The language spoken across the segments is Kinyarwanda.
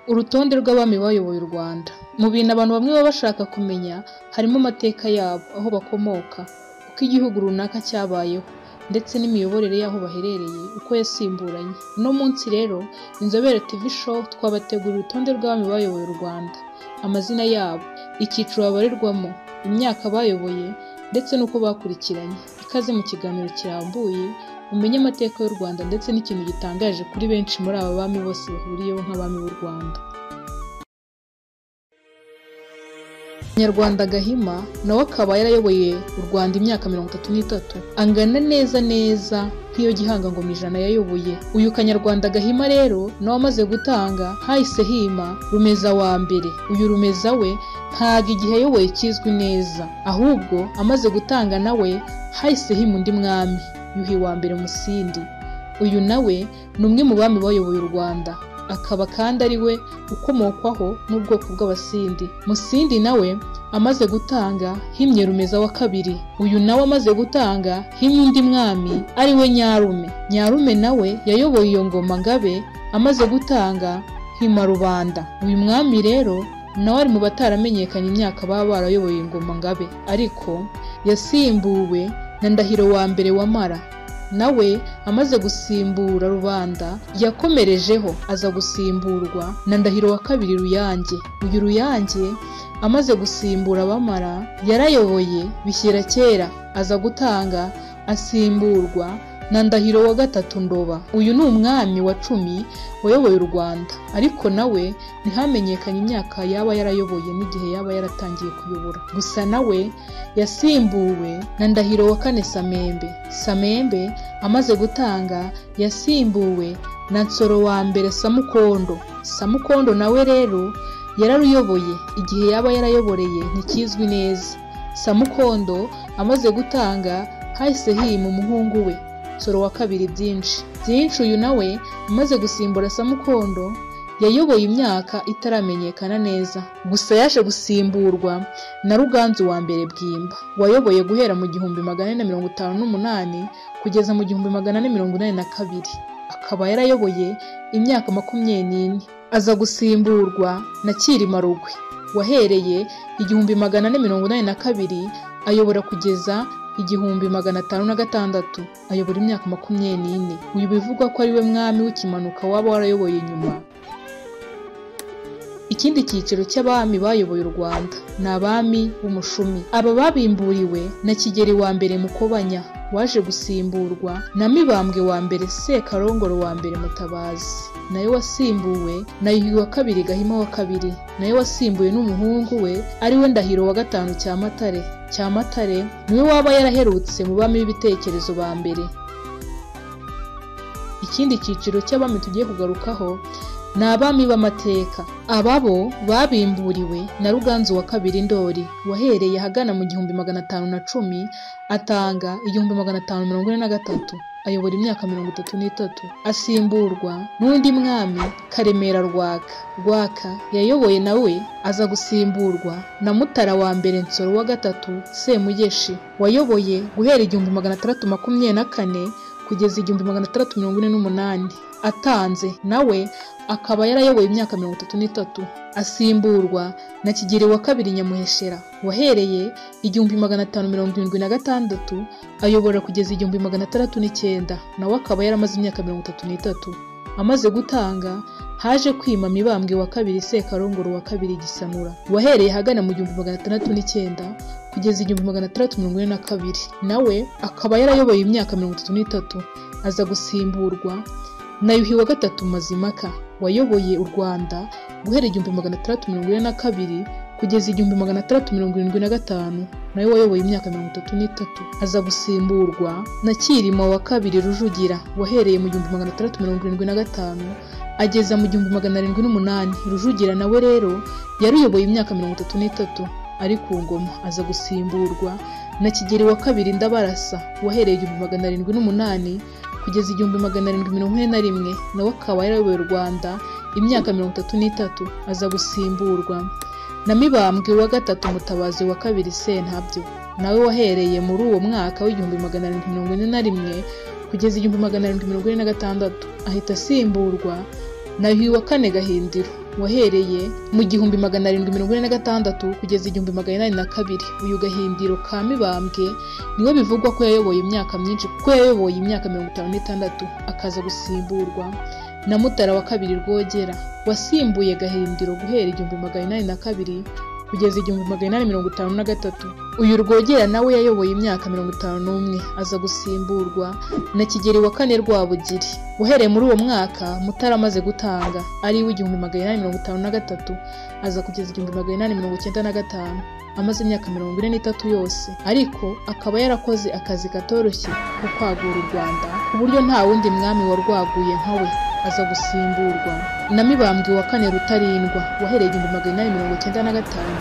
Urutonde rw'abami bayoboye u Rwanda. Mu bintu abantu bamwe baba bashaka kumenya harimo amateka yabo, aho bakomoka, uko igihugu runaka cyabayeho, ndetse n'imiyoborere y'aho baherereye uko yasimburanye. Uno munsi rero Inzobere TV Show twabateguriye urutonde rw'abami bayoboye u Rwanda, amazina yabo, icyiciro babarirwamo, imyaka bayoboye ndetse n'uko bakurikiranye. Ikaze mu kiganiro kirambuye umenye amateka y'u Rwanda ndetse n'ikintu gitangaje kuri benshi muri aba bami bose bahuriyeho nk'abami b'u Rwanda. Nyarwanda Gahima nawe akaba yarayoboye u Rwanda imyaka mirongo itatu n'itatu angana neza neza nk'iyo Gihanga Ngoma ijana yayoboye. Uyu Kanyarwanda Gahima rero nawe amaze gutanga hahise hima Rumeza wa mbere. Uyu Rumeza we ntabwo igihe ayoboye kizwi neza, ahubwo amaze gutanga nawe hahise hima undi mwami Yuhi wa mbere Musindi. Uyu nawe ni umwe mu bami bayoboye u Rwanda, akaba kandi ari we ukomokwaho n'ubwoko bw'Abasindi. Musindi nawe amaze gutanga himye Rumeza wa kabiri. Uyu nawe amaze gutanga himye undi mwami ari we Nyarume. Nyarume nawe yayoboye iyo ngoma Ngabe amaze gutanga hima Rubanda. Uyu mwami rero nawe ari mu bataramenyekanye imyaka baba barayoboye ingoma Ngabe, ariko yasimbuwe na Ndahiro wa mbere wa Mara nawe amaze gusimbura rubanda yakomerejeho aza gusimburwa na Ndahiro wa kabiri Ruyange uyu Ruyange amaze gusimbura abamara yarayoboye bishyira kera aza gutanga asimburwa na Ndahiro wa gatatu Ndoba uyu ni umwami wa cumi wayoboye u Rwanda ariko nawe ntihamenyekanye imyaka yaba yarayoboye n'igihe yaba yaratangiye kuyobora gusa nawe yasimbuwe na Ndahiro wa kane Samembe Samembe amaze gutanga yasimbuwe na Nsoro wa mbere Samukondo Samukondo nawe rero yararuyoboye igihe yaba yarayoboreye ntikizwi neza Samukondo amaze gutanga hahise hima umuhungu we Nsoro wa kabiri byinshi byinshi uyu nawe amaze gusimbura Samukondo yayoboye imyaka itaramenyekana neza gusa yaje gusimburwa na Ruganzu wa mbere Bwimba wayoboye guhera mu gihumbi magana ane na mirongo itanu n'umunani kugeza mu gihumbi magana ane mirongo inani na kabiri akaba yarayoboye imyaka makumyabiri n'ine aza gusimburwa na Cyilima Rugwe wahereye igihumbi magana ane mirongo inani na kabiri ayobora kugeza igihumbi magana atanu na gatandatu ayobora imyaka makumyabiri n'ine uyu bivugwa ko ari we mwami w'ikimanuka waba warayoboye nyuma ikindi cyiciro cy'abami bayoboye u rwanda ni abami b'umushumi aba babimburiwe na kigeri wa mbere mukobanya waje gusimburwa na mibambwe wa mbere sekarongoro wa mbere mutabazi nayo wasimbuwe na yuhi wa kabiri gahima wa kabiri nayo wasimbuwe n'umuhungu we ariwe ndahiro wa gatanu cyamatare cyamatare niwe waba yaraherutse mu bami b'ibitekerezo ba mbere ikindi cyiciro cy'abami tugiye kugarukaho ni abami b'amateka aba bo babimburiwe na ruganzu wa kabiri ndori wahereye ahagana mu gihumbi magana atanu na cumi atanga igihumbi magana atanu mirongo ine na gatatu ayobora imyaka mirongo itatu n'itatu asimburwa n'undi mwami karemera rwaka rwaka yayoboye nawe aza gusimburwa na mutara wa mbere nsoro wa gatatu semugeshi wayoboye guhera igihumbi magana atandatu makumyabiri na kane kugeza igihumbi magana atandatu mirongo ine n'umunani atanze nawe akaba yarayoboye imyaka mirongo itatu n'itatu asimburwa na kigeri wa kabiri nyamuheshera wahereye igihumbi magana atanu mirongo irindwi na gatandatu ayobora kugeza igihumbi magana atandatu n'icyenda nawe akaba yaramaze imyaka mirongo itatu n'itatu amaze gutanga haje kwima mibambwe wa kabiri sekarongoro wa kabiri gisanura wahereye ahagana mu gihumbi magana atandatu n'icyenda kugeza igihumbi magana atandatu mirongo ine na kabiri nawe akaba yarayoboye imyaka mirongo itatu n'itatu aza gusimburwa na yuhi wa gatatu mazimaka wayoboye u rwanda guhera igihumbi magana atandatu mirongo ine na kabiri kugeza igihumbi magana atandatu mirongo irindwi na gatanu nawe wayoboye imyaka mirongo itatu n'itatu aza gusimburwa na cyilima wa kabiri rujugira wahereye mu gihumbi magana atandatu mirongo irindwi na gatanu ageza mu gihumbi magana arindwi n'umunani rujugira nawe rero yaruyoboye imyaka mirongo itatu n'itatu ari ku ngoma aza gusimburwa na kigeri wa kabiri ndabarasa wahereye igihumbi magana arindwi n'umunani kugeza igihumbi magana arindwi mirongo ine na rimwe nawe akaba yarayoboye u rwanda imyaka mirongo itatu n'itatu aza gusimburwa na mibambwe wa gatatu mutabazi wa kabiri sentabyo nawe wahereye muri uwo mwaka w'igihumbi magana arindwi mirongo ine na rimwe kugeza igihumbi magana arindwi mirongo ine na gatandatu ahita asimburwa na yuhi wa kane gahindiro wahereye mu gihumbi magana arindwi mirongo ine na gatandatu kugeza igihumbi magana inani na kabiri uyu gahindiro ka mibambwe niwe bivugwa ko yayoboye imyaka myinshi kuko yayoboye imyaka mirongo itanu n'itandatu akaza gusimburwa na mutara wa kabiri rwogera wasimbuye gahindiro guhera igihumbi magana inani na kabiri kugeza igihumbi magana inani mirongo itanu na gatatu uyu rwogera nawe yayoboye imyaka mirongo itanu n'umwe aza gusimburwa na kigeri wa kane rwabugiri uhereye muri uwo mwaka mutara amaze gutanga ari uw'igihumbi magana inani mirongo itanu na gatatu aza kugeza igihumbi magana inani mirongo icyenda na gatanu amaze imyaka mirongo ine n'itatu yose ariko akaba yarakoze akazi katoroshye ko kwagura u rwanda ku buryo nta wundi mwami warwaguye nka we aza gusimburwa na mibambwe wa kane rutarindwa wahereye igihumbi magana inani mirongo icyenda na gatanu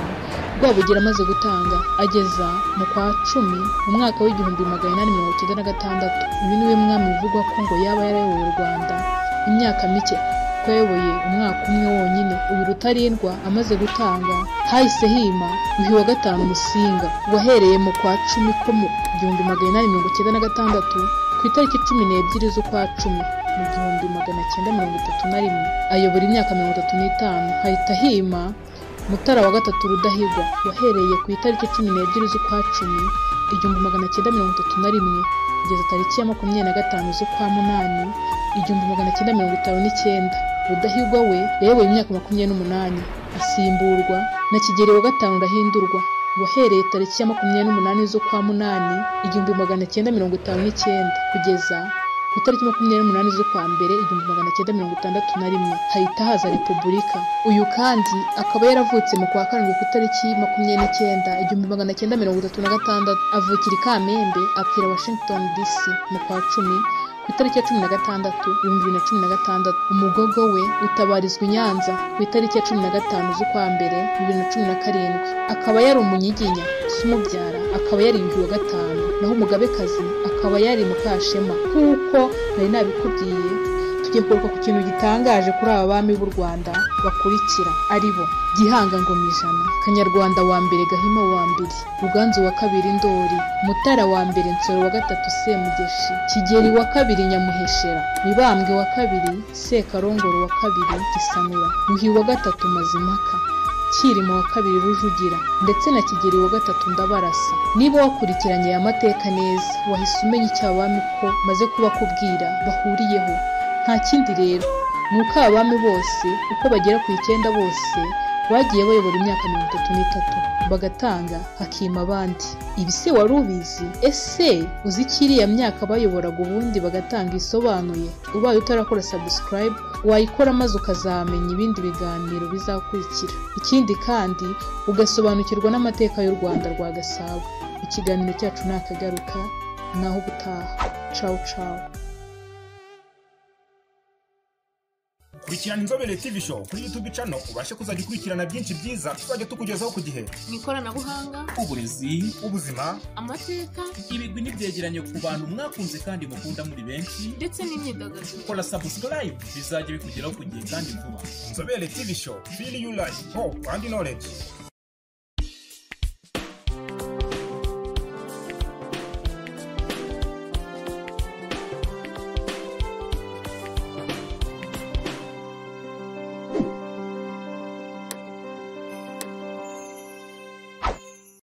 rwabugira amaze gutanga ageza mu kwa cumi mu mwaka w'igihumbi magana inani mirongo icyenda na gatandatu uyu niwe mwami bivugwa ko ngo yaba yarayoboye u rwanda imyaka mike kuko yayoboye umwaka umwe wonyine uyu rutarindwa amaze gutanga hahise hima yuhi wa gatanu musinga wahereye mu kwa cumi ko mu gihumbi magana inani mirongo icyenda na gatandatu ku itariki cumi n'ebyiri z'ukwa cumi mu gihumbi magana cyenda mirongo itatu na rimwe ayobora imyaka mirongo itatu n'itanu hahita hima mutara wa gatatu rudahigwa wahereye ku itariki cumi n'ebyiri z'ukwa cumi igihumbi magana cyenda mirongo itatu na rimwe kugeza tariki ya makumyabiri na gatanu z'ukwa munani igihumbi magana cyenda mirongo itanu n'icyenda rudahigwa we yayoboye imyaka makumyabiri n'umunani asimburwa na kigeri wa gatanu urahindurwa wahereye tariki ya makumyabiri n'umunani z'ukwa munani igihumbi magana cyenda mirongo itanu n'icyenda kugeza ku itariki makumyabiri n'umunani z'ukwa mbere igihumbi magana cyenda mirongo itandatu na rimwe hahita haza repubulika uyu kandi akaba yaravutse mu kwa karindwi ku itariki makumyabiri n'icyenda igihumbi magana cyenda mirongo itatu na gatandatu avukira i kamembe apfira washington dc mu kwa cumi ku itariki ya cumi na gatandatu ibihumbi bibiri na cumi na gatandatu umugogo we utabarizwa i nyanza ku itariki ya cumi na gatanu z'ukwa mbere bibiri na cumi na karindwi akaba yari umunyiginya si umubyara akaba yari yuhi wa gatanu naho umugabekazi akaba yari mukashema nk'uko nari nabikubwiye tugiye kugaruka ku kintu gitangaje kuri aba bami b'u rwanda bakurikira ari bo gihanga ngoma ijana kanyarwanda wa mbere gahima wa mbere ruganzu wa kabiri ndori mutara wa mbere nsoro wa gatatu semugeshi kigeri wa kabiri nyamuheshera mibambwe wa kabiri sekarongoro wa kabiri gisanura yuhi wa gatatu mazimpaka kirimo wa kabiri rujugira ndetse na kigeri wa gatatu ndabarasa niba wakurikiranye aya mateka neza wahise umenya icyo abami ko maze kubakubwira bahuriyeho nta kindi rero ni uko abami bose uko bagera ku icyenda bose bagiye bayobora imyaka mirongo itatu n'itatu bagatanga hakima abandi ibi se wari ubizi ese uzi ko iriya myaka bayoboraga ubundi bagatanga isobanuye ubaye utarakora subscribe wayikora maze ukazamenya ibindi biganiro bizakurikira ikindi kandi ugasobanukirwa n'amateka y'u rwanda rwa gasabo ikiganiro cyacu ni akagaruka naho ubutaha cawu cawu kurikirana inzobere tv show kuri youtube channel ubashe kuzajya ukurikirana byinshi byiza tuzajya tukugezaho ku gihe mu ikoranabuhanga uburezi ubuzima amateka ibigwi n'ibyegeranyo ku bantu mwakunze kandi mukunda muri benshi ndetse n'imyidagaduro kora subscribe bizajya bikugeraho ku gihe kandi vuba inzobere tv show feel you life hope and knowledge